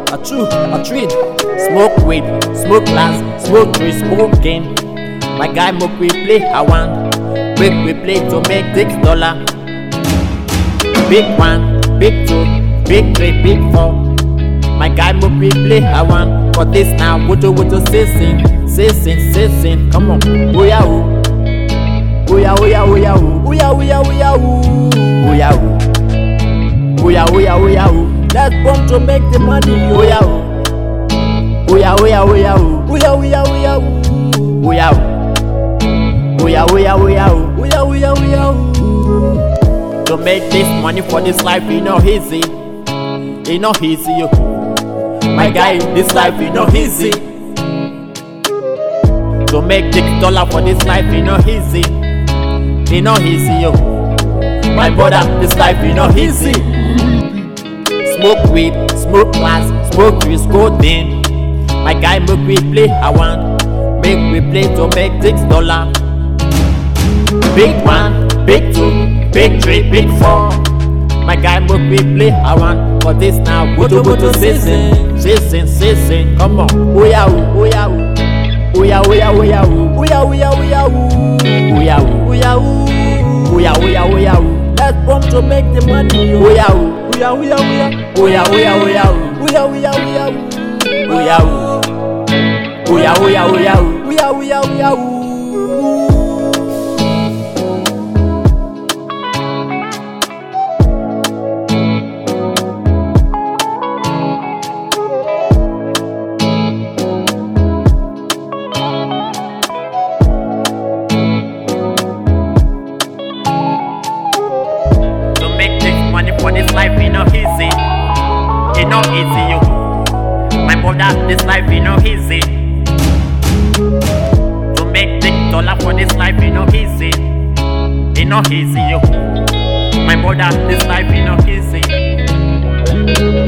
a chew, a treat. Smoke weed, smoke glass, smoke tree, smoke game. My guy make we play I want. Make we play to make six dollar. Big one, big two, big three, big four. My guy make we play I want. For this now, woto woto sissing, sissing, sissing. Come on, oh yeah, oh. Oh yeah, oh yeah, oh yeah, oh. Oh yeah, oh yeah, oh yeah, oh. Oh yeah, oh. Oh yeah, oh yeah, oh yeah, oh. Let's pump to make the money, oh yeah, oh. Oh yeah, oh yeah, oh yeah, oh. Oh yeah, oh yeah, oh yeah, oh. Oh yeah, oh. Oh yeah, oh yeah, oh yeah, oh. Oh yeah, oh yeah, oh yeah, oh. To make this money for this life, it not easy. It not easy, yo. My guy, this life, it not easy. To make six dollar for this life, it not easy. It not easy, yo. My brother, this life, it not easy. Smoke weed, smoke glass, smoke trees, codeine. My guy make we play I want. Make we play to make six dollar. Big one, big two, big three, big four. My guy make we play I want. For this now, woto woto season, season, season. Come on, oh yeah, oh yeah, oh. Oh yeah, oh yeah, oh yeah, oh. Oh yeah, oh yeah, oh yeah, oh. Oh yeah, oh yeah, oh. Oh yeah, oh yeah, oh yeah, oh. Let's pump to make the money. Oh yeah, oh. Oh yeah, oh yeah, oh yeah. Oh yeah, oh yeah, oh yeah, oh. Oh yeah, oh yeah, oh yeah, oh. Oh yeah, oh. Oh yeah, oh yeah, oh yeah, oh. Oh yeah, oh yeah, oh yeah, oh. To make this money for this life, it not easy. It not easy, yo. My brother, this life, it not easy. To make six dollar for this life, it not easy. It not easy, yo. My brother, this life, it not easy.